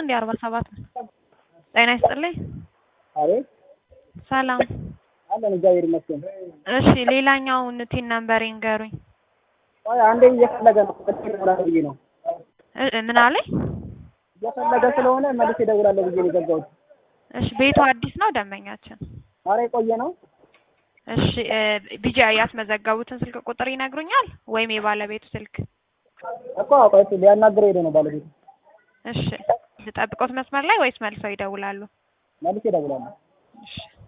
እንዴ አርባ ሰባት ነው። ጤና ይስጥልኝ። አቤት ሰላም። አለን እግዚአብሔር ይመስገን። እሺ ሌላኛውን ቲን ነምበር ይንገሩኝ። ቆይ አንዴ እየፈለገ ነው እደውላለሁ ብዬ ነው እ- እ- ምን አለኝ? እየፈለገ ስለሆነ መልሼ እደውላለሁ ብዬ ነው የዘጋሁት። እሺ ቤቱ አዲስ ነው ደንበኛችን። ኧረ የቆየ ነው። እሺ ቢጃ ያስመዘገቡትን ስልክ ቁጥር ይነግሩኛል ወይም የባለቤቱ ስልክ? እኮ ቆይ እሱ ሊያናግረው ሄዶ ነው ባለቤቱ። እሺ ልጠብቆት መስመር ላይ ወይስ መልሰው ይደውላሉ? መልሼ እደውላለሁ። እሺ